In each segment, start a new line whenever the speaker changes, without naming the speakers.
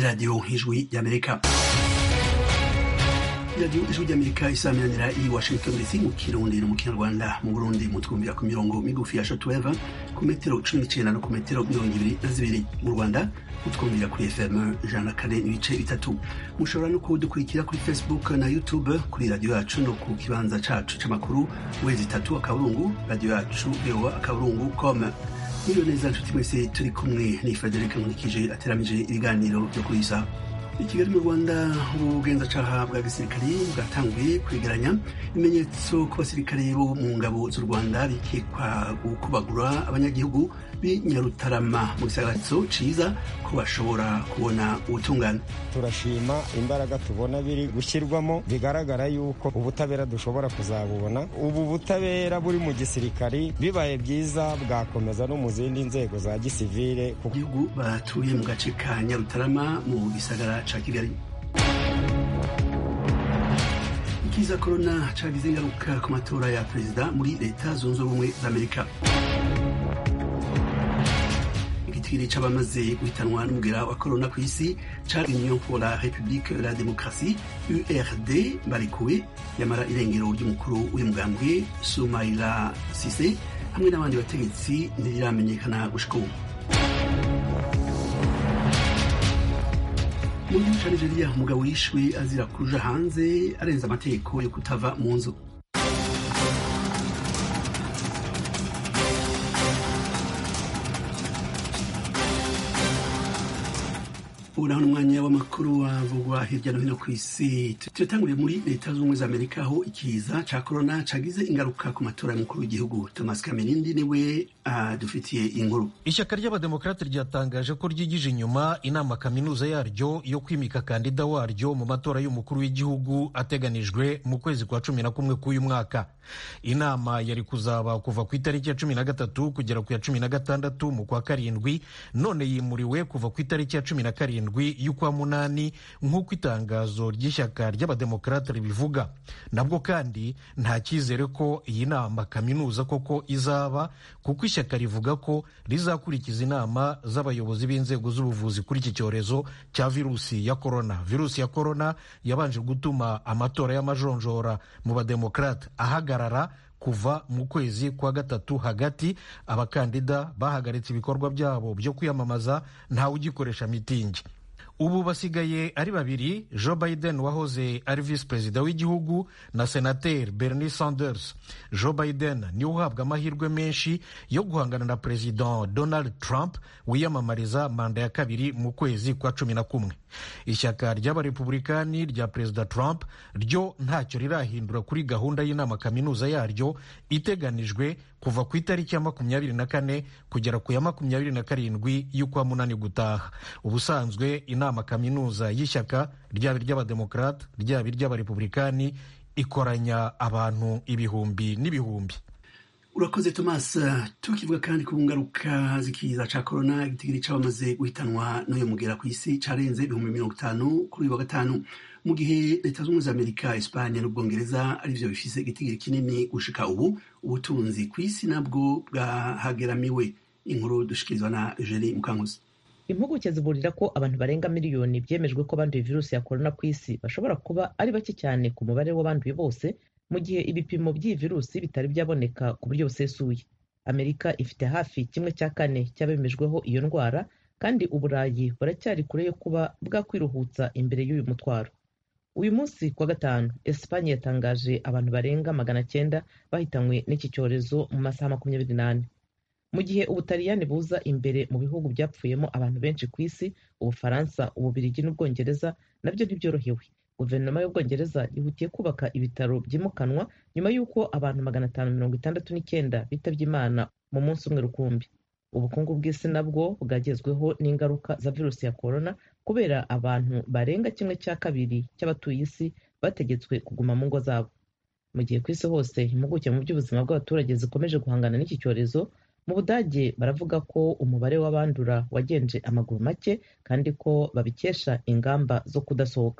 radiyo ijwi ry'amerika radiyo ijwi ry'amerika isaminanira i washington dc mu kirundi no mu kinyarwanda mu burundi mutwumvira ku mirongo migufi ya shotweva ku metero cumi n'icenda no ku metero mirongo ibiri na zibiri mu rwanda mutwumvira kuri fm ijana na kane n'ibice bitatu mushobora no kudukurikira kuri facebook na youtube kuri radiyo yacu no ku kibanza cacu c'amakuru wezi itatu akaburungu radiyo yacu voa akaburungu com niyo neza nshuti mwese turi kumwe ni frederic nkurikije ateramije ibiganiro byo kuri isa i kigali mu rwanda ubugenzacyaha bwa gisirikare bwatanguye kwegeranya ibimenyetso ku basirikare bo mu ngabo z'u rwanda bikekwa gukubagura abanyagihugu b'i nyarutarama mu gisagarazo ciza ko bashobora kubona ubutungane
turashima imbaraga tubona biri gushyirwamo bigaragara yuko ubutabera dushobora kuzabubona ubu butabera buri mu gisirikari bibaye byiza bwakomeza no mu zindi nzego za gisivire
gihugu batuye mu gace ka nyarutarama mu gisagara ca kigali ikiza korona cagize ingaruka ku matora ya perezida muri leta zunze ubumwe za amerika igitigiri c'abamaze guhitanwa n'umugera wa korona ku isi ca union pour la république la démocratie urd barekuwe yamara irengero ry'umukuru w'umugambwe sumaila sise hamwe n'abandi bategetsi ntiriramenyekana gushika ubu mu gihugu ca nigeria umugabo yishwe azira kuja hanze arenza amategeko yo kutava mu nzu ubu naho n'umwanya w'amakuru wavugwa hirya no hino ku isi tuyatanguriye muri leta z'ubumwe za amerika aho ikiza ca korona cagize ingaruka ku matora y'umukuru w'igihugu thomas kamerindi niwe adufitiye inkuru
ishyaka ry'abademokarate ryatangaje ko ryigije inyuma inama kaminuza yaryo yo kwimika kandida waryo mu matora y'umukuru w'igihugu ateganijwe mu kwezi kwa cumi na kumwe k'uyu mwaka inama yari kuzaba kuva ku itariki ya cumi na gatatu kugera ku ya cumi na gatandatu mu kwa karindwi none yimuriwe kuva ku itariki ya cumi na karindwi y'ukwa munani nk'uko itangazo ry'ishyaka ry'abademokarate ribivuga nabwo kandi nta cyizere ko iyi nama kaminuza koko izaba kuko ishyaka rivuga ko rizakurikiza inama z'abayobozi b'inzego z'ubuvuzi kuri iki cyorezo cya virusi ya korona virusi ya korona yabanje gutuma amatora y'amajonjora mu bademokarate ahagarara kuva mu kwezi kwa gatatu hagati abakandida bahagaritse ibikorwa byabo byo kwiyamamaza ntawe ugikoresha mitingi ubu basigaye ari babiri joe biden wahoze ari visi perezida w'igihugu na senateri bernie sanders joe biden niwe uhabwa amahirwe menshi yo guhangana na perezida donald trump wiyamamariza manda ya kabiri mu kwezi kwa cumi na kumwe ishyaka ry'abarepubulikani rya perezida trump ryo ntacyo rirahindura kuri gahunda y'inama kaminuza yaryo iteganijwe kuva ku itariki ya makumyabiri na kane kugera ku ya makumyabiri na karindwi y'ukwa munani gutaha ubusanzwe inama kaminuza y'ishyaka ryaba iry'abademokarate ryaba iry'abarepubulikani ikoranya abantu ibihumbi n'ibihumbi
urakoze thomas tukivuga kandi ku ngaruka z'ikiza ca korona igitigiri c'abamaze guhitanwa n'uyu mugera ku isi carenze ibihumbi mirongo itanu kuri uyu wa gatanu mu gihe leta z'ubumwe za amerika espanye n'ubwongereza arivyo bifise igitigiri kinini gushika ubu ubutunzi ku isi nabwo bwahageramiwe inkuru dushikirizwa na eugenie mukankuzi
impuguke ziburira ko abantu barenga miliyoni byemejwe ko banduye virusi ya korona ku isi bashobora kuba ari bake cyane ku mubare w'abanduye bose mu gihe ibipimo by'iyi virusi bitari byaboneka ku buryo busesuye amerika ifite hafi kimwe cya kane cy'abemejweho iyo ndwara kandi uburayi buracyari kure yo kuba bwakwiruhutsa imbere y'uyu mutwaro uyu munsi kuwa gatanu esipanye yatangaje abantu barenga magana cyenda bahitanywe n'iki cyorezo mu masaha makumyabiri n'ane mu gihe ubutaliyani buza imbere mu bihugu byapfuyemo abantu benshi ku isi ubufaransa ububirigi n'ubwongereza nabyo ntibyorohewe guverinoma y'ubwongereza yihutiye kubaka ibitaro byimukanwa nyuma y'uko abantu magana atanu mirongo itandatu n'icyenda bitabye imana mu munsi umwe rukumbi ubukungu bw'isi nabwo bwagezweho n'ingaruka za virusi ya korona kubera abantu barenga kimwe cya kabiri cy'abatuye isi bategetswe kuguma mu ngo zabo mu gihe ku isi hose impuguke mu by'ubuzima bw'abaturage zikomeje guhangana n'iki cyorezo mu budage baravuga ko umubare w'abandura wagenje amaguru make kandi ko babikesha ingamba zo kudasohoka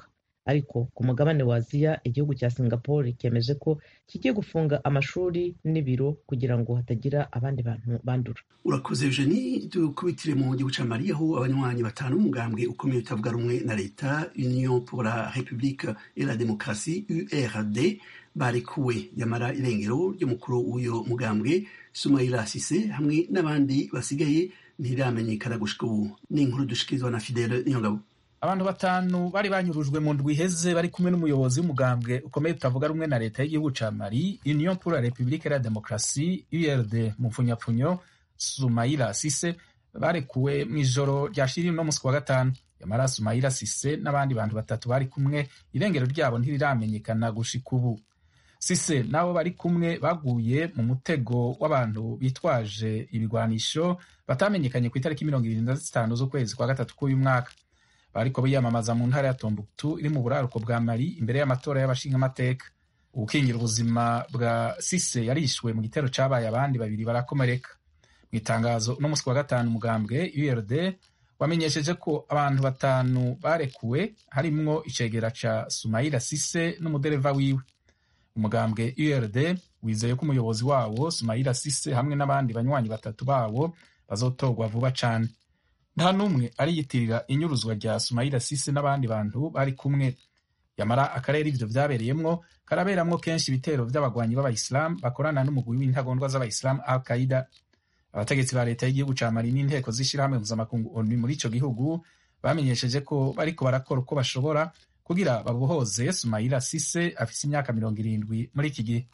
ariko ku mugabane wa aziya igihugu cya singapore cyemeje ko kigiye gufunga amashuri n'ibiro kugira ngo hatagira abandi bantu bandura
urakoze eugenie dukubitire mu gihugu cya mali aho abanywanyi batanu umugambwe ukomeye utavuga rumwe na leta union pour la république et la démocratie urd barekuwe yamara irengero ry'umukuru w'uyo mugambwe sumaila sise hamwe n'abandi basigaye ntiramenyekana gushika ubu ni inkuru dushikirizwa na fidele niyongabo
abantu batanu bari banyurujwe mu ndwi iheze bari kumwe n'umuyobozi w'umugambwe ukomeye utavuga rumwe na leta y'igihugu ca mali union pour la république et la démocratie urd mu mfunyapfunyo sumaila sise barekuwe mu ijoro ryashiriye uno musi wa gatanu yamara sumaila sise n'abandi bantu batatu bari kumwe irengero ryabo ntiriramenyekana gushika ubu sise n'abo bari kumwe baguye mu mutego w'abantu bitwaje ibigwanisho batamenyekanye ku itariki mirongo irindwi na zitanu z'ukwezi kwa gatatu k'uyu mwaka bariko biyamamaza mu ntara ya Tombuktu iri mu buraruko bwa Mali imbere y'amatora y'abashingamateka ubukingira ubuzima bwa Sise yarishwe mu gitero cabaye abandi babiri barakomereka mu itangazo no musi wa gatanu umugambwe URD wamenyesheje ko abantu batanu barekuwe harimwo icegera ca Sumaila Sise n'umudereva wiwe umugambwe URD wizeye ko umuyobozi wawo Sumaila Sise hamwe n'abandi banywanyi batatu bawo bazotorwa vuba cane nta n'umwe ariyitirira inyuruzwa rya Sumaila Sise n'abandi bantu bari kumwe yamara akarere ivyo vyabereyemwo karaberamwo kenshi ibitero vy'abagwanyi b'abayisilamu bakorana n'umugwi w'intagondwa z'abayisilamu al qaida abategetsi ba leta y'igihugu ca mali n'inteko z'ishirahamwe mpuzamakungu onu muri ico gihugu bamenyesheje ko bariko barakora uko bashobora kugira babohoze Sumaila Sise afise imyaka mirongo irindwi muri iki gihe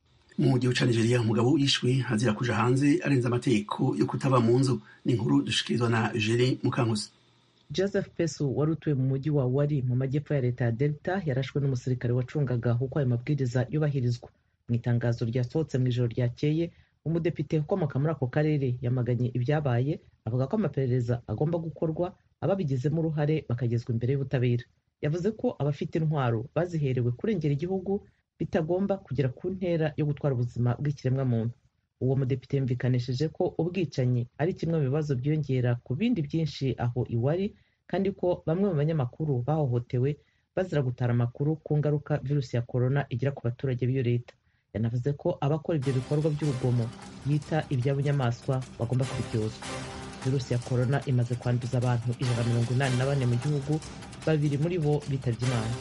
mu gihugu ca nigeria umugabo yishwe azira kuja hanze arenze amategeko yo kutaba mu nzu ni inkuru dushikirizwa na jeri mukankusi
joseph pesu wari utuye mu mujyi wa wari mu majyepfo ya leta ya delta yarashwe n'umusirikare wacungaga uko ayo mabwiriza yubahirizwa mu itangazo ryasohotse mu ijoro ryakeye umudepite ukomoka muri ako karere yamaganye ibyabaye avuga ko amaperereza agomba gukorwa ababigizemo uruhare bakagezwa imbere y'ubutabera yavuze ko abafite intwaro baziherewe kurengera igihugu bitagomba kugera ku ntera yo gutwara ubuzima bw'ikiremwamuntu uwo mudepite yumvikanisheje ko ubwicanyi ari kimwe mu bibazo byiyongera ku bindi byinshi aho iwari kandi ko bamwe mu banyamakuru bahohotewe bazira gutara amakuru ku ngaruka virusi ya korona igira ku baturage b'iyo leta yanavuze ko abakora ibyo bikorwa by'urugomo yita iby'abunyamaswa bagomba kubiryozwa virusi ya korona imaze kwanduza abantu ijana na mirongo inani na bane mu gihugu babiri muri bo bitabye imana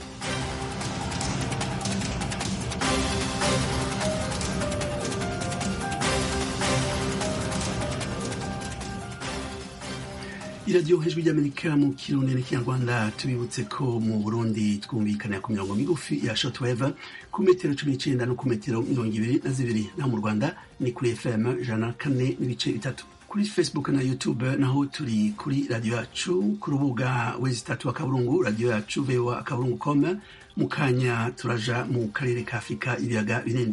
iradiyo hejuru ry'amerika mu kirundi n'ikinyarwanda tubibutse ko mu burundi twumvikanira ku mirongo migufi ya shotweve ku metero cumi n'icenda no ku metero mirongo ibiri na zibiri naho mu rwanda ni kuri fm ijana na kane n'ibice bitatu kuri facebook na youtube naho turi kuri radiyo yacu ku rubuga wezi itatu akaburungu radiyo yacu voa akaburungu com mu kanya turaja mu karere ka afurika ibiyaga binini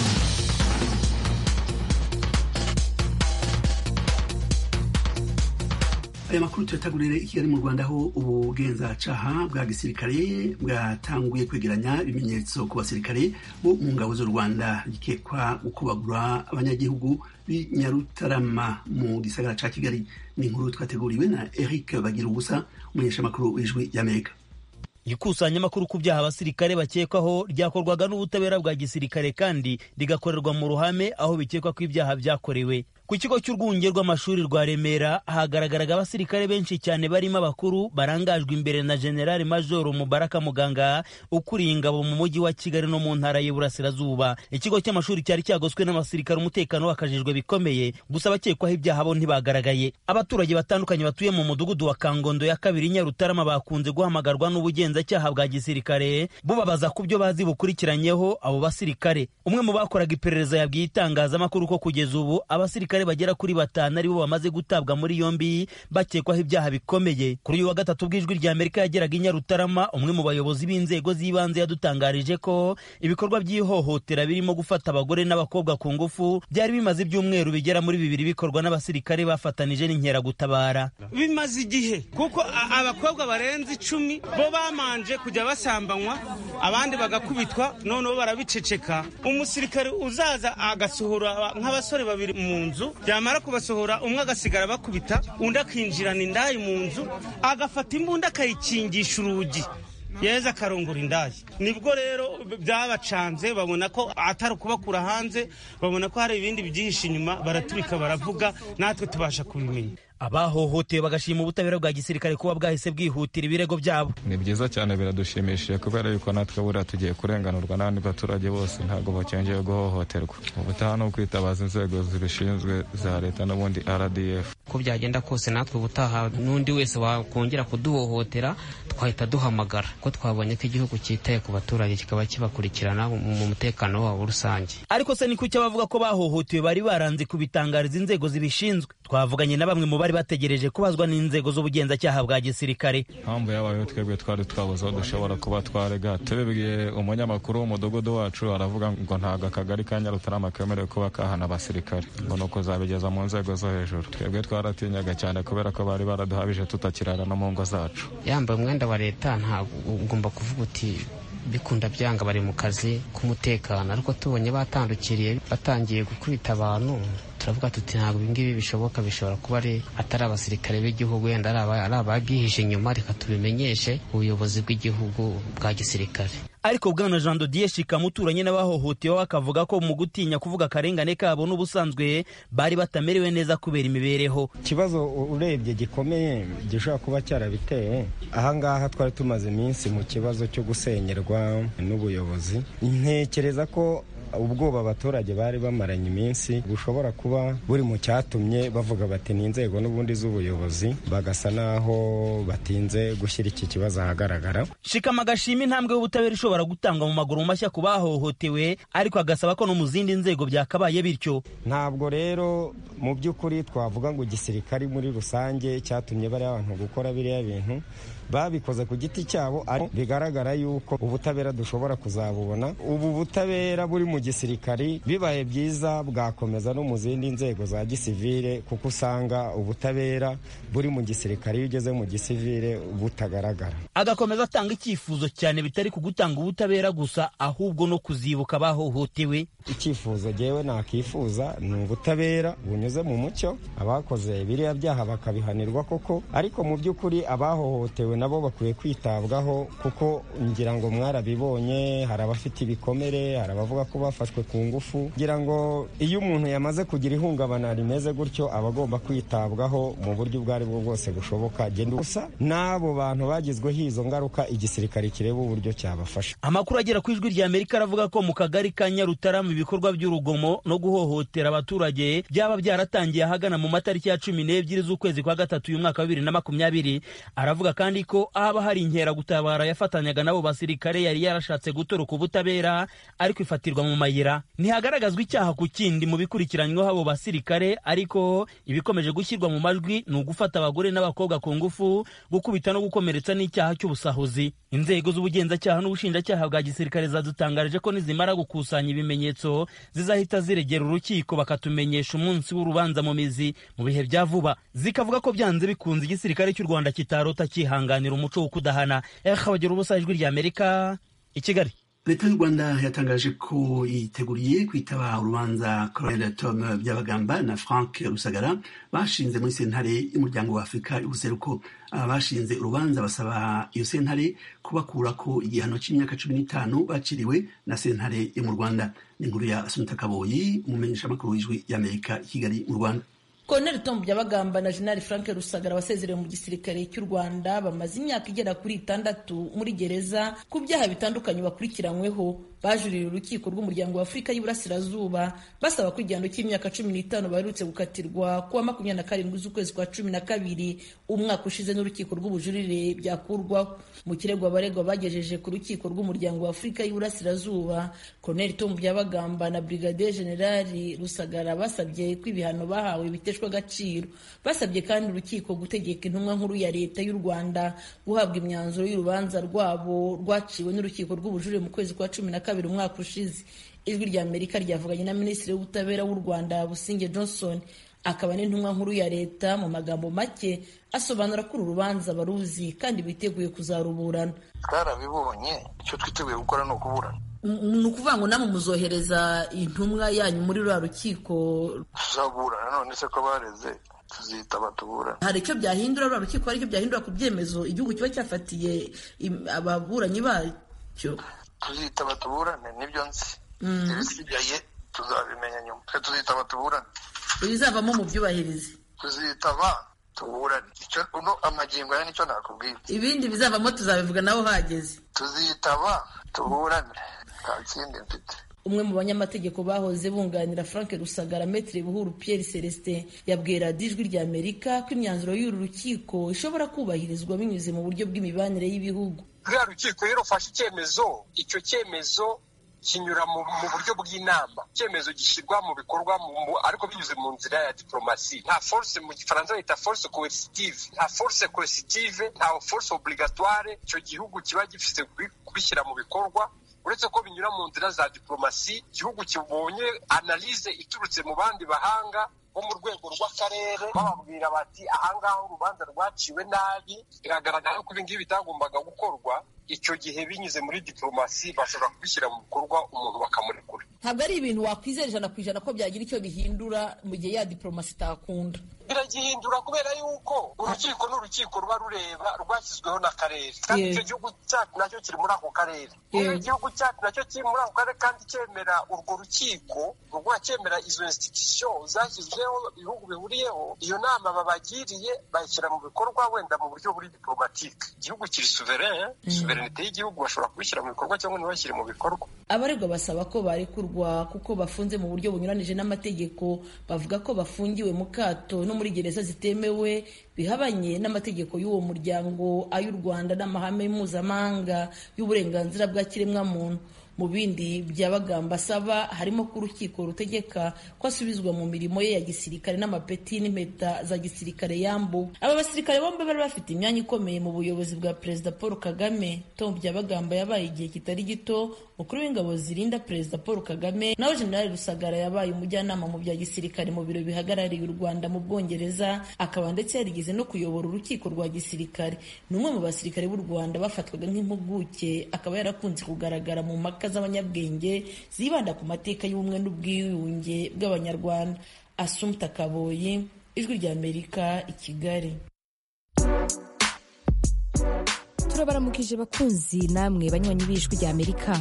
aya makuru tuyatagurire i kigali mu rwanda aho ubugenzacyaha bwa gisirikare bwatanguye kwegeranya ibimenyetso ku basirikare bo mu ngabo z'u rwanda bikekwa gukubagura abanyagihugu b'i nyarutarama mu gisagara ca kigali ni inkuru twateguriwe na eric bagira ubusa umunyeshamakuru w'ijwi ry'amerika
ikusanyamakuru ku byaha abasirikare bakekwaho ryakorwaga n'ubutabera bwa gisirikare kandi rigakorerwa mu ruhame aho bikekwa ko ibyaha byakorewe ku kigo cy'urwunge rw'amashuri rwa remera hagaragaraga abasirikare benshi cyane barimo abakuru barangajwe imbere na generali majoro mubaraka muganga ukuriye ingabo mu mujyi wa kigali no mu ntara y'iburasirazuba ikigo cy'amashuri cyari cyagoswe n'abasirikare umutekano wakajijwe bikomeye gusa abakekwaho ibyaha bo ntibagaragaye abaturage batandukanye batuye mu mudugudu wa kangondo ya kabiri nyarutarama bakunze guhamagarwa n'ubugenzacyaha bwa gisirikare bubabaza ku byo bazi bukurikiranyeho abo basirikare umwe mu bakoraga iperereza yabwiye itangazamakuru ko kugeza ubu abasirikare bagera kuri batanu aribo bamaze gutabwa muri yombi bakekwaho ibyaha bikomeye kuri uyu wa gatatu bw'ijwi rya amerika yageraga i nyarutarama umwe mu bayobozi b'inzego z'ibanze yadutangarije ko ibikorwa by'ihohotera birimo gufata abagore n'abakobwa ku ngufu byari bimaze ibyumweru bigera muri bibiri bikorwa n'abasirikare bafatanije n'inkeragutabara
bimaze igihe kuko abakobwa barenze icumi bo bamanje kujya basambanywa abandi bagakubitwa noneho barabiceceka umusirikare uzaza agasohora nk'abasore babiri mu nzu byamara kubasohora umwe agasigara bakubita undi akinjirana indaya mu nzu agafata imbunda akayikingisha urugi yeza akarongora indaya nibwo rero byabacanze babona ko atari ukubakura hanze babona ko hari ibindi byihishe inyuma baraturika baravuga natwe tubasha kubimenya
abahohotewe bagashima ubutabera bwa gisirikare kuba bwahise bwihutira ibirego byabo
ni byiza cyane biradushimishije kubera yuko natwe buriya tugiye kurenganurwa n'abandi baturage bose ntabwo bakengeye guhohoterwa ubutaha ni ukwitabaza inzego zibishinzwe za leta n'ubundi rdf
uko byagenda kose natwe ubutaha n'undi wese wakongera kuduhohotera twahita duhamagara ko twabonye ko igihugu cyitaye ku baturage kikaba kibakurikirana mu mutekano wabo rusange
ariko se ni kuki abavuga ko bahohotewe bari baranze kubitangariza inzego zibishinzwe twavuganye na bamwe mu bari bategereje kubazwa n'inzego z'ubugenzacyaha bwa gisirikare
mpamvu yabayeho twebwe twari twabuze aho dushobora kuba twarega tubibwiye umunyamakuru w'umudugudu wacu aravuga ngo ntabwo akagari ka nyarutarama kemerewe kuba kahana abasirikare ngo ni ukuzabigeza mu nzego zo hejuru twebwe twaratinyaga cyane kubera ko bari baraduhabije tutakirara no mu ngo zacu
yambaye umwenda wa leta ntabwo ugomba kuvuga uti bikunda byanga bari mu kazi k'umutekano ariko tubonye batandukiriye batangiye gukubita abantu turavuga tuti ntabwo ibingibi bishoboka bishobora kuba ari atari abasirikare b'igihugu wenda ari ababyihishe inyuma reka tubimenyeshe ubuyobozi bw'igihugu bwa gisirikare
ariko bwana jean dodier shikama uturanye n'abahohotewe akavuga ko mu gutinya kuvuga akarengane kabo n'ubusanzwe bari batamerewe neza kubera imibereho
ikibazo urebye gikomeye gishobora kuba cyarabiteye ahangaha twari tumaze iminsi mu kibazo cyo gusenyerwa n'ubuyobozi ntekereza ko ubwoba abaturage bari bamaranye iminsi bushobora kuba buri mu cyatumye bavuga bati ni inzego n'ubundi z'ubuyobozi bagasa naho batinze gushyira iki kibazo ahagaragara
shikama agashima intambwe y'ubutabera ishobora gutangwa mu maguru mashya ku bahohotewe ariko agasaba ko no mu zindi nzego byakabaye bityo
ntabwo rero mu by'ukuri twavuga ngo igisirikari muri rusange cyatumye bariya abantu gukora biriya bintu babikoze ku giti cyabo ariko bigaragara yuko ubutabera dushobora kuzabubona ubu butabera buri mu gisirikari bibaye byiza bwakomeza no mu zindi nzego za gisivire kuko usanga ubutabera buri mu gisirikari iyo ugeze mu gisivire butagaragara
agakomeza atanga icyifuzo cyane bitari ku gutanga ubutabera gusa ahubwo no kuzibuka abahohotewe
icyifuzo jyewe nakifuza ni ubutabera bunyuze mu mucyo abakoze biriya byaha bakabihanirwa koko ariko mu by'ukuri abahohotewe nabo bakwiye kwitabwaho kuko ngira ngo mwarabibonye hari abafite ibikomere hari abavuga ko bafashwe ku ngufu ngira ngo iyo umuntu yamaze kugira ihungabana rimeze gutyo aba agomba kwitabwaho mu buryo ubwo ari bwo bwose bushoboka genda gusa n'abo bantu bagizweho izo ngaruka igisirikare kireba uburyo cyabafasha
amakuru agera ku ijwi rya amerika aravuga ko mu kagari ka nyarutarama ibikorwa by'urugomo no guhohotera abaturage byaba byaratangiye ahagana mu matariki ya cumi n'ebyiri z'ukwezi kwa gatatu uyu mwaka wa bibiri na makumyabiri aravuga kandi ko haba hari inkeragutabara yafatanyaga n'abo basirikare yari yarashatse gutoroka ubutabera ariko ifatirwa mu mayira ntihagaragazwa icyaha ku kindi mu bikurikiranyweho abo basirikare ariko ibikomeje gushyirwa mu majwi ni ugufata abagore n'abakobwa ku ngufu gukubita no gukomeretsa n'icyaha cy'ubusahuzi inzego z'ubugenzacyaha n'ubushinjacyaha bwa gisirikare zadutangarije ko nizimara gukusanya ibimenyetso zizahita ziregera urukiko bakatumenyesha umunsi w'urubanza mu mizi mu bihe bya vuba zikavuga ko byanze bikunze igisirikare cy'u rwanda kitarota cyihanganira umuco wo kudahana bagira ubusa ijwi rya amerika i kigali
leta y'u rwanda yatangaje ko yiteguriye kwitaba urubanza colonel tom byabagamba na frank rusagara bashinze muri sentare y'umuryango wa afurika y'ubuseruko bashinze urubanza basaba iyo sentare kubakura ko igihano cy'imyaka cumi n'itanu baciriwe na sentare yo mu rwanda ni inkuru ya asunta kaboyi umumenyeshamakuru w'ijwi y'amerika i kigali mu rwanda
Colonel Tom Byabagamba na General Frank Rusagara wasezerewe mu gisirikare cy'u Rwanda bamaze imyaka igera kuri itandatu muri gereza ku byaha bitandukanye bakurikiranyweho bajuririye urukiko rw'umuryango wa Afurika y'Iburasirazuba basaba ko igihano cy'imyaka cumi n'itanu baherutse gukatirwa kuwa makumyabiri na karindwi z'ukwezi kwa cumi na kabiri umwaka ushize n'urukiko rw'ubujurire byakurwaho mu kirego abaregwa bagejeje ku rukiko rw'umuryango wa Afurika y'Iburasirazuba Colonel Tom Byabagamba na Brigadier General Rusagara basabye ko ibihano bahawe biteshwa agaciro basabye kandi urukiko gutegeka intumwa nkuru ya leta y'u Rwanda guhabwa imyanzuro y'urubanza rwabo rwaciwe n'urukiko rw'ubujurire mu kwezi kwa cumi na kabiri umwaka ushize ijwi rya amerika ryavuganye na minisitiri w'ubutabera w'u rwanda businge johnson akaba n'intumwa nkuru ya leta mu magambo make asobanura ko uru rubanza baruzi kandi biteguye kuzaruburana
twarabibonye icyo twiteguye gukora ni ukuburana
ni ukuvuga ngo namwe muzohereza intumwa yanyu muri ruriya rukiko
tuzaburana none se ko bareze tuzitaba tuburane
hari icyo byahindura ruriya rukiko hari icyo byahindura ku byemezo igihugu kiba cyafatiye ababuranyi bacyo
tuzitaba tuburane nibyo nzi ibisigaye tuzabimenya nyuma twe tuzitaba tuburane
ibizavamo mu byubahirize
tuzitaba tuburane icyo uno amagingo ya nicyo nakubwira
ibindi bizavamo tuzabivuga nawe uhageze
tuzitaba tuburane nta kindi mfite
umwe mu banyamategeko bahoze bunganira frank rusagara metire buhuru pierre celestin yabwiye radiyo ijwi rya amerika ko imyanzuro y'uru rukiko ishobora kubahirizwa binyuze mu buryo bw'imibanire y'ibihugu
ruriya rukiko rero rufashe icyemezo icyo cyemezo kinyura mu buryo bw'inama icyemezo gishyirwa mu bikorwa ariko binyuze mu nzira ya diplomasi nta force mu gifaransa bita force coercitive nta force coercitive nta force obligatoire icyo gihugu kiba gifite kubishyira mu bikorwa uretse ko binyura mu nzira za diplomasi igihugu kibonye analize iturutse mu bandi bahanga bo mu rwego rw'akarere bababwira bati ahangaha urubanza rwaciwe nabi biragaragara ko ibingibi bitagombaga gukorwa icyo gihe binyuze muri diplomasi bashobora kubishyira mu bikorwa umuntu bakamurekura
ntabwo ari ibintu wakwizera ijana ku ijana ko byagira icyo bihindura mu gihe ya diplomasi itakunda
biragihindura kubera yuko urukiko ni urukiko ruba rureba rwashyizweho n'akarere kandi icyo gihugu cyacu nacyo kiri muri ako karere iyo igihugu cyacu nacyo kiri muri ako karere kandi cyemera urwo rukiko rwa cyemera izo institution zashyizweho ibihugu bihuriyeho iyo nama babagiriye bayishyira mu bikorwa wenda mu buryo buri diplomatike igihugu kiri souverain suverenite y'igihugu bashobora kubishyira mu bikorwa cyangwa ntibashyire mu bikorwa
abaregwa basaba ko barekurwa kuko bafunze mu buryo bunyuranije n'amategeko bavuga ko bafungiwe mu kato no muri gereza zitemewe bihabanye n'amategeko y'uwo muryango ay'u rwanda n'amahame mpuzamahanga y'uburenganzira bwa kiremwamuntu mu bindi byabagamba asaba harimo ko urukiko rutegeka ko asubizwa mu mirimo ye ya gisirikare n'amapeti n'impeta za gisirikare yambu aba basirikare bombi bari bafite imyanya ikomeye mu buyobozi bwa perezida paul kagame tom byabagamba yabaye igihe kitari gito umukuru w'ingabo zirinda perezida paul kagame nawe jenerali rusagara yabaye umujyanama mu bya gisirikare mu biro bihagarariye u rwanda mu bwongereza akaba ndetse yarigeze no kuyobora urukiko rwa gisirikare ni umwe mu basirikare b'u rwanda bafatwaga nk'impuguke akaba yarakunze kugaragara mu mpaka z'abanyabwenge zibanda ku mateka y'ubumwe n'ubwiyunge bw'abanyarwanda asumta kaboyi ijwi ry'amerika i kigali
turabaramukije bakunzi namwe banywanyi b'ijwi ry'amerika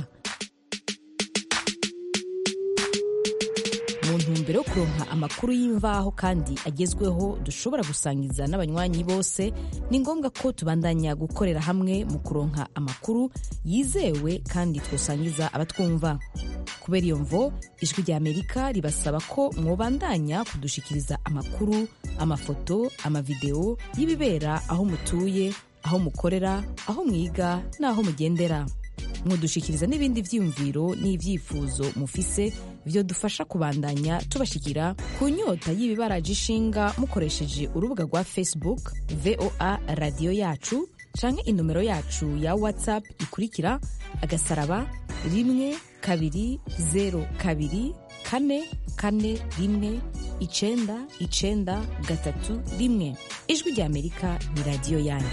mu ntumbero yo kuronka amakuru y'imvaho kandi agezweho dushobora gusangiza n'abanywanyi bose ni ngombwa ko tubandanya gukorera hamwe mu kuronka amakuru yizewe kandi twosangiza abatwumva kubera iyo mvo ijwi rya amerika ribasaba ko mwobandanya kudushikiriza amakuru amafoto amavideo y'ibibera aho mutuye aho mukorera aho mwiga n'aho mugendera mwodushikiriza n'ibindi vyiyumviro n'ivyifuzo mufise vyo dufasha kubandanya tubashikira ku nyota y'ibibaraje ishinga mukoresheje urubuga rwa facebook voa radiyo yacu canke inomero yacu ya whatsapp ikurikira agasaraba rimwe kabiri zero kabiri kane kane rimwe icenda icenda gatatu rimwe ijwi rya amerika ni radiyo yanyu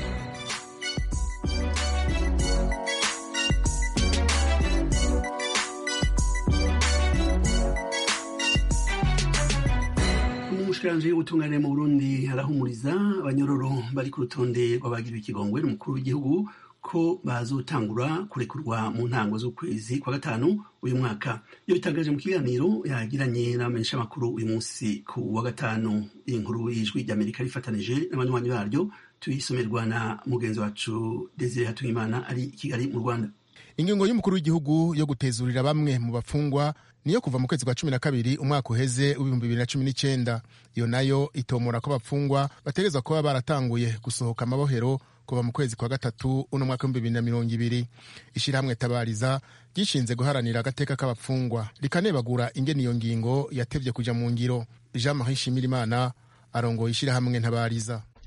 umushikiranganji w'ubutungane mu burundi arahumuriza abanyororo bari ku rutonde rw'abagiriwe ikigongwe n'umukuru w'igihugu ko bazotangura kurekurwa mu ntango z'ukwezi kwa gatanu uyu mwaka iyo bitangaje mu kiganiro yagiranye n'abamenyeshamakuru uyu munsi ku wa gatanu iyi nkuru y'ijwi ry'amerika rifatanije n'abanywanyi baryo tuyisomerwa na mugenzi wacu desire hatuyimana ari i kigali mu rwanda
ingingo y'umukuru w'igihugu yo gutezurira bamwe mu bafungwa niyo kuva mu kwezi kwa cumi na kabiri umwaka uheze w'ibihumbi bibiri na cumi n'icyenda iyo nayo itomora ko abafungwa bategerezwa kuba baratanguye gusohoka amabohero kuva mu kwezi kwa gatatu uno mwaka w'ibihumbi bibiri na mirongo ibiri ishyirahamwe tabariza ryishinze guharanira agateka k'abapfungwa rikanebagura ingene iyo ngingo yatevye kuja mu ngiro jean marie shimirimana arongoye ishyirahamwe ntabariza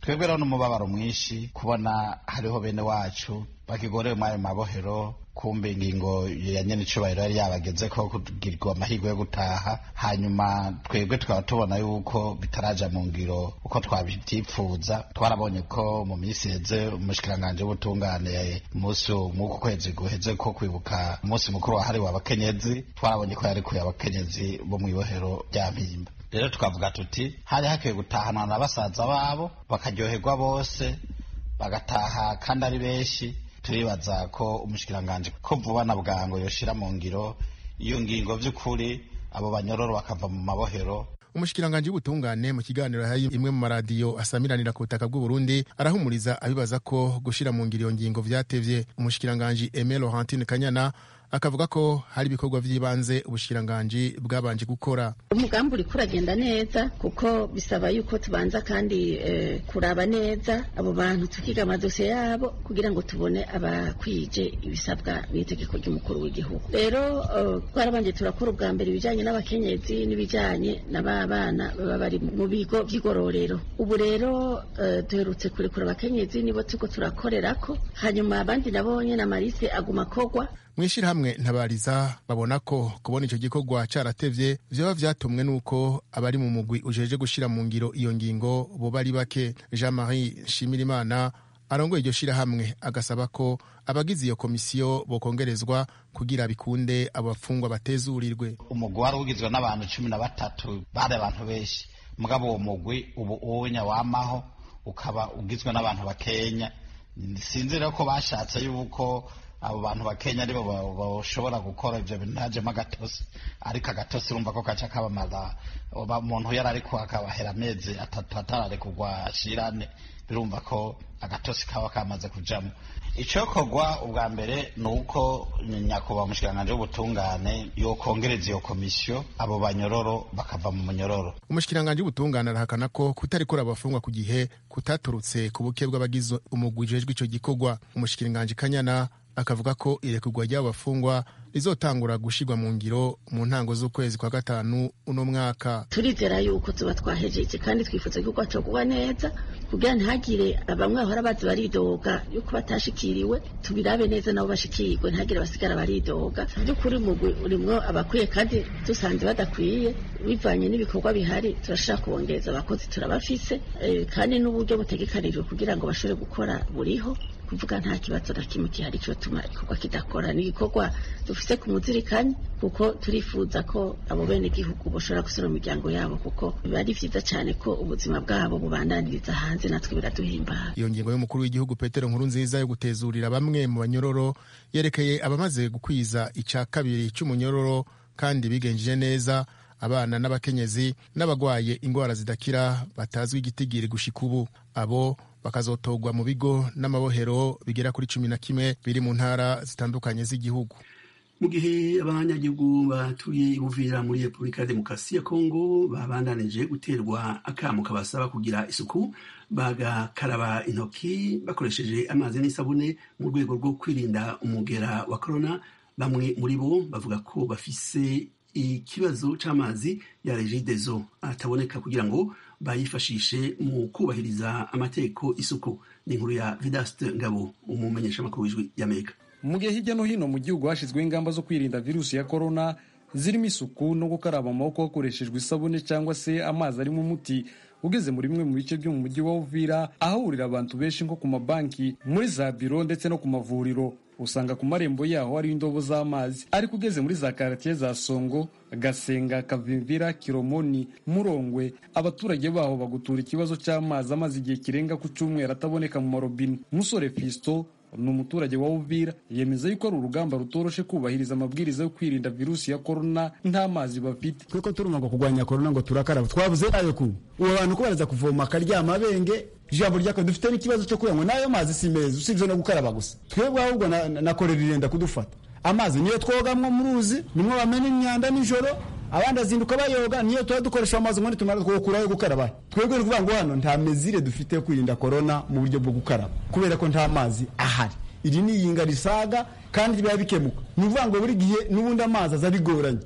twebwe rero n'umubabaro mwinshi kubona hariho bene wacu bakigorewe muri ayo mabohero kumbe ingingo ya nyene icubahiro yari yabageze ko kugirirwa amahirwe yo gutaha hanyuma twebwe tukaba tubona yuko bitaraja mu ngiro uko twabivyipfuza twarabonye ko mu minsi heze umushikiranganje w'ubutungane umunsi mw'uku kwezi guheze ko kwibuka umunsi mukuru wahariwe abakenyezi twarabonye ko yarikuye abakenyezi bo mw'ibohero rya mpimba rero tukavuga tuti hari hakwiye gutahanwa na basaza babo bakaryoherwa bose bagataha kandi ari benshi turibaza ko umushikiranganje ko vuba na bwango yoshira mu ngiro iyo ngingo vy'ukuri abo banyororo bakava mu mabohero
umushikiranganji w'ubutungane mu kiganiro hari imwe mu maradiyo asamiranira ku butaka bw'uburundi arahumuriza abibaza ko gushira mu ngiro iyo ngingo vyatevye umushikiranganji Aime Laurentine Kanyana akavuga ko hari ibikorwa vy'ibanze ubushikiranganji bwabanje gukora
umugambi uriko uragenda neza kuko bisaba yuko tubanza kandi eh, kuraba neza abo bantu tukiga amadosiye yabo kugira ngo tubone abakwije ibisabwa n'itegeko ry'umukuru w'igihugu rero uh, twarabanje turakora ubwa mbere ibijanye n'abakenyezi n'ibijanye n'ababana baba bari mu bigo vy'igororero ubu rero uh, duherutse kurekura abakenyezi nibo turiko turakorerako hanyuma abandi nabo nyene amarise aguma kogwa
mw'ishirahamwe ntabariza babona ko kubona ico gikorwa caratevye vyoba vyatumwe n'uko abari mu mugwi ujeje gushira mu ngiro iyo ngingo boba ari bake jean marie nshimirimana arongoye iryo shirahamwe agasaba ko abagize iyo komisiyo bokongerezwa kugira bikunde abo bafungwa batezurirwe
umugwi wari ugizwe n'abantu cumi na batatu bari abantu benshi mugabo uwo mugwi ubu uwunya wamaho ukaba ugizwe n'abantu bakenya sinzi rero ko bashatse yuko abo bantu bakenya aribo bashobora gukora ivyo bintu ntajemo agatosi ariko agatosi urumva ko kaca kabamaza umuntu yari ariko akabahera amezi atatu atararekurwa ashirane birumva ko agatosi kaba kamaze kujamo icokorwa ubwa mbere ni uko nyakubahwa umushikiranganji w'ubutungane yokongereza iyo komisiyo abo banyororo bakava mu munyororo
umushikiranganji w'ubutungane arahakana ko kutarikora abafungwa ku gihe kutaturutse ku buke bw'abagize umugwi ujejwe ico gikorwa umushikiranganji kanyana akavuga ko irekurwa ry'abo bafungwa rizotangura gushirwa mu ngiro mu ntango z'ukwezi kwa gatanu uno mwaka
turizera yuko tuba twahejeje kandi twifuza ko rwacokuba neza kugira ntihagire bamwe bahora bazi baridoga yuko batashikiriwe tubirabe neza nabo bashikirwe ntihagire basigara baridoga by'ukuri umugwi urimwo abakwiye kandi dusanze badakwiye bivanye n'ibikorwa bihari turashaka kubongereza abakozi turabafise kandi n'uburyo butegekanijwe kugira ngo bashobore gukora buriho kuvuga nta kibazo na kimwe gihari cyotuma igikorwa kidakora ni igikorwa dufise ku muzirikanye kuko turifuza ko abo bene igihugu bashobora gusura mu miryango yabo kuko biba ari vyiza cyane ko ubuzima bwabo bubandaniriza hanze natwe biraduhimbara
iyo ngingo y'umukuru w'igihugu petero nkuru nziza yo gutezurira bamwe mu banyororo yerekeye abamaze gukwiza ica kabiri c'umunyororo kandi bigenjeje neza abana n'abakenyezi n'abagwaye ingwara zidakira batazwi igitigiri gushika ubu abo bakazotogwa mu bigo n'amabohero bigera kuri cumi na kimwe biri mu ntara zitandukanye z'igihugu
mu gihe abanyagihugu batuye ibuvira muri repubulika ya demokarasi ya kongo babandanije guterwa akamo kabasaba kugira isuku bagakaraba intoki bakoresheje amazi n'isabune mu rwego rwo kwirinda umugera wa korona bamwe muri bo bavuga ko bafise ikibazo c'amazi ya regidezo ataboneka kugira ngo bayifashishe mu kubahiriza amategeko isuku ni inkuru ya vidaste ngabo umumenyeshamakuru w'ijwi y'amerika
mu gihe hirya no hino mu gihugu hashyizweho ingamba zo kwirinda virusi ya korona zirimo isuku no gukaraba amaboko hakoreshejwe isabune cyangwa se amazi arimo umuti ugeze muri bimwe mu bice byo mu mujyi wa uvira ahahurira abantu benshi nko ku mabanki muri za biro ndetse no ku mavuriro usanga ku marembo yaho hari indobo z'amazi ariko ugeze muri za karatiye za songo gasenga kavimvira kiromoni murongwe abaturage baho bagutura ikibazo cy'amazi amaze igihe kirenga ku cyumweru ataboneka mu marobine musore fisto ni umuturage wa uvira yemeza yuko ari urugamba rutoroshe kubahiriza amabwiriza yo kwirinda virusi ya korona nta mazi bafite
tweko turuma ngo kurwanya korona ngo turakaraba twabuze ayo ku ubu abantu ko baraza kuvoma akaryama abenge ijambo ryako dufite n'ikibazo cyo kugira ngo n'ayo mazi si meza usibye no gukaraba gusa twebwe ahubwo na, na korera irenda kudufata amazi niyo twogamwo mu ruzi nimwo bamena imyanda nijoro abandi azinduka bayoga niyo tuba dukoresha amazi ngo nitumara twokurayo gukaraba twebwe ni ukuvuga ngo hano nta mezire dufite yo kwirinda korona mu buryo bwo gukaraba kubera ko nta mazi ahari iri ni iyinga risaga kandi biba bikemuka ni ukuvuga ngo buri gihe n'ubundi amazi aza bigoranye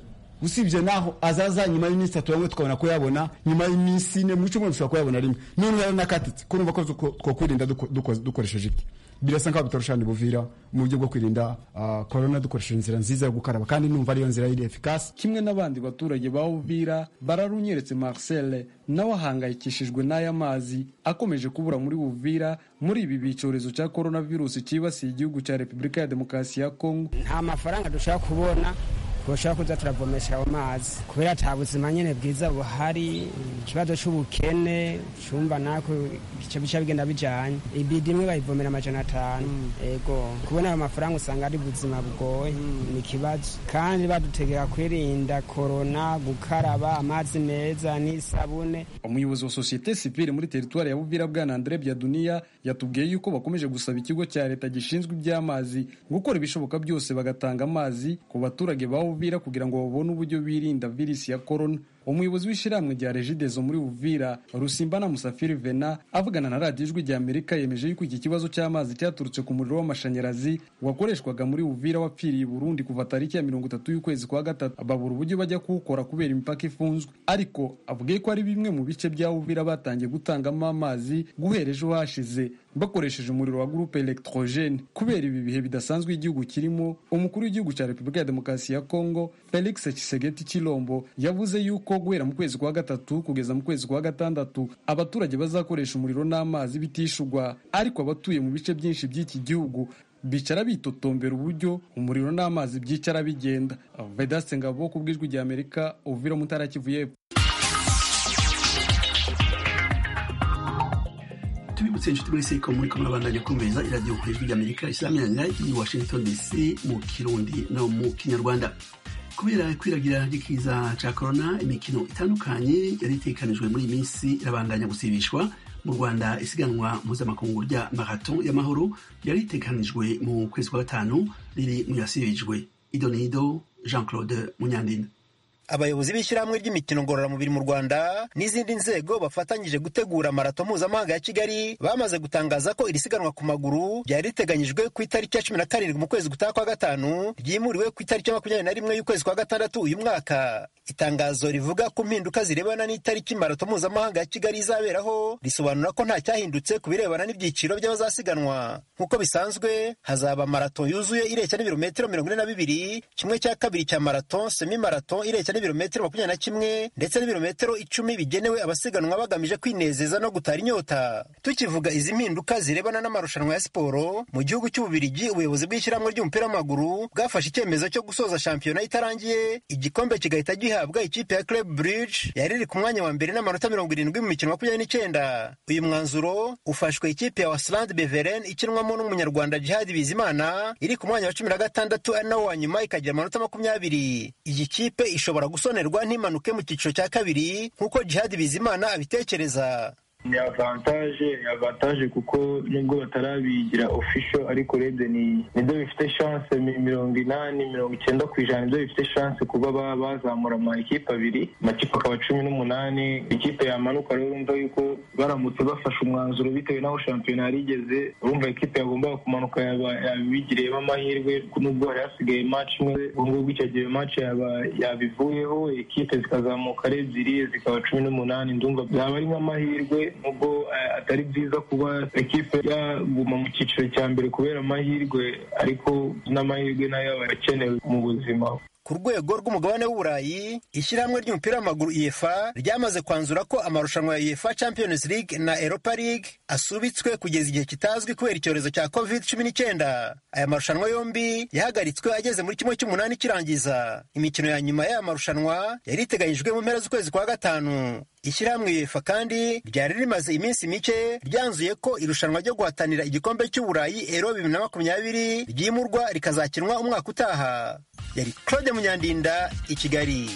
usibye naho azaza nyuma y'iminsi itatu bamwe tukabona kuyabona nyuma y'iminsi ine mu cyumweru dushobora kuyabona rimwe none yaranakatitse ko numva ko twokwirinda dukoresheje iki birasa nkaho bitorosha buvira mu buryo bwo kwirinda korona dukoresheje inzira nziza yo gukaraba kandi numva ariyo nzira iri efikasi
kimwe n'abandi baturage ba uvira bararunyeretse marcel nawe ahangayikishijwe n'aya mazi akomeje kubura muri buvira muri ibi bicyorezo cya korona virusi cyibasiye igihugu cya repubulika ya demokarasi ya kongo
nta mafaranga dushobora kubona twoshobora kuza turavomesha ayo mazi kubera ata buzima nyine bwiza buhari ikibazo cy'ubukene cyumva nako bice bica bigenda bijanye ibidi imwe bayivomera amajana atanu ego kubona ayo mafaranga usanga ari buzima bugoye ni ikibazo kandi badutegeka kwirinda korona gukaraba amazi meza n'isabune
umuyobozi wa sosiyete sivile muri teritwari ya buvira bwana andre byaduniya yatubwiye yuko bakomeje gusaba ikigo cya leta gishinzwe iby'amazi gukora ibishoboka byose bagatanga amazi ku baturage ba Uvira kugira ngo babone uburyo birinda virusi ya korona umuyobozi w'ishyirahamwe rya regidezo muri uvira rusimba na musafiri vena avugana na radiyo ijwi rya amerika yemeje yuko iki kibazo cy'amazi cyaturutse ku muriro w'amashanyarazi wakoreshwaga muri uvira wapfiriye i burundi kuva tariki ya mirongo itatu y'ukwezi kwa gatatu babura uburyo bajya kuwukora kubera imipaka ifunzwe ariko avuga ko ari bimwe mu bice bya uvira batangiye gutangamo amazi guhera ejo hashize bakoresheje umuriro wa gurupe electrogene kubera ibi bihe bidasanzwe igihugu kirimo umukuru w'igihugu cya repubulika ya demokarasi ya kongo felix kisegeti kilombo yavuze yuko guhera mu kwezi kwa gatatu kugeza mu kwezi kwa gatandatu abaturage bazakoresha umuriro n'amazi bitishugwa ariko abatuye mu bice byinshi by'iki gihugu bicara bitotombera uburyo umuriro n'amazi byicara bigenda vedaste ngabo ku bw'ijwi rya amerika uvira mutara kivu y'epfo
tubibutse inshuti muri seko muri kumwe abandanya kumviriza iradiyo ku ijwi ry'amerika islamirana i washington dc mu kirundi no mu kinyarwanda kubera ikwiragira ry'ikiza cya korona imikino itandukanye yari itekanijwe muri iyi minsi irabandanya gusibishwa mu rwanda isiganwa mpuzamakungu rya marathon y'amahoro yari itekanijwe mu kwezi kwa gatanu riri mu yasibijwe idonido jean claude munyandinda
abayobozi b'ishyirahamwe ry'imikino ngororamubiri mu rwanda n'izindi nzego bafatanyije gutegura marato mpuzamahanga ya kigali bamaze gutangaza ko iri siganwa ku maguru ryari riteganyijwe ku itariki ya cumi na karindwi mu kwezi gutaha kwa gatanu ryimuriwe ku itariki ya makumyabiri na rimwe y'ukwezi kwa gatandatu uyu mwaka itangazo rivuga ku mpinduka zirebana n'itariki marato mpuzamahanga ya kigali izaberaho risobanura ko nta cyahindutse ku birebana n'ibyiciro by'abazasiganwa nk'uko bisanzwe hazaba marato yuzuye ireshya n'ibirometero mirongo ine na bibiri kimwe cya kabiri cya marato semi marato ireshya n'ibirometero makumyabiri na kimwe ndetse n'ibirometero icumi bigenewe abasiganwa bagamije kwinezeza no gutara inyota tukivuga izi mpinduka zirebana n'amarushanwa ya siporo mu gihugu cy'ububirigi ubuyobozi bw'ishyirahamwe ry'umupira w'amaguru bwafashe icyemezo cyo gusoza shampiyona itarangiye igikombe kigahita gihabwa ikipe ya club bridge yari iri ku mwanya wa mbere n'amanota mirongo irindwi mu mikino makumyabiri n'icyenda uyu mwanzuro ufashwe ikipe ya wasland beveren ikinwamo n'umunyarwanda jihadi bizimana iri ku mwanya wa cumi na gatandatu ari nawo wa nyuma ikagira amanota makumyabiri iyi kipe ishobora gusonerwa ntimanuke mu cyiciro cya kabiri nk'uko jihadi bizimana abitekereza
ni avantage ni avantage kuko nubwo batarabigira official ariko urebye ni nibyo bifite chance mirongo inani mirongo icyenda ku ijana nibyo bifite chance kuba bazamura ama ekipe abiri amakipe akaba cumi n'umunani ikipe yamanuka rero urumva yuko baramutse bafashe umwanzuro bitewe n'aho shampiyona yari igeze urumva ekipe yagombaga kumanuka yabigiriyemo amahirwe nubwo hari hasigaye match imwe ubu ngubu icyo gihe match yabivuyeho ekipe zikazamuka ari ebyiri zikaba cumi n'umunani ndumva byaba ari nk'amahirwe nubwo atari byiza kuba ekipe yaguma mu cyiciro cya mbere kubera amahirwe ariko n'amahirwe nayo aba akenewe mu buzima
ku rwego rw'umugabane w'uburayi ishyirahamwe ry'umupira w'amaguru uefa ryamaze kwanzura ko amarushanwa ya uefa champions league na europa league asubitswe kugeza igihe kitazwi kubera icyorezo cya covid cumi n'icyenda aya marushanwa yombi yahagaritswe ageze muri kimwe cy'umunani kirangiza imikino ya nyuma y'aya marushanwa yari iteganyijwe mu mpera z'ukwezi kwa gatanu ishyirahamwe uefa kandi ryari rimaze iminsi mike ryanzuye ko irushanwa ryo guhatanira igikombe cy'uburayi ero bibiri na makumyabiri ryimurwa rikazakinwa umwaka utaha yari claude munyandinda i kigali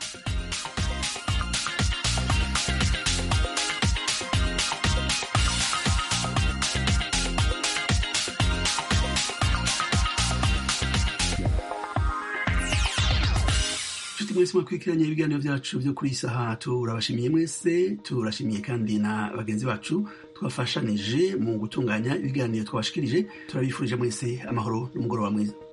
mwese mwakurikiranye ibiganiro byacu byo kuri iyi saha turabashimiye mwese turashimiye kandi na bagenzi bacu twafashanije mu gutunganya ibiganiro twabashikirije turabifurije mwese amahoro n'umugoroba mwiza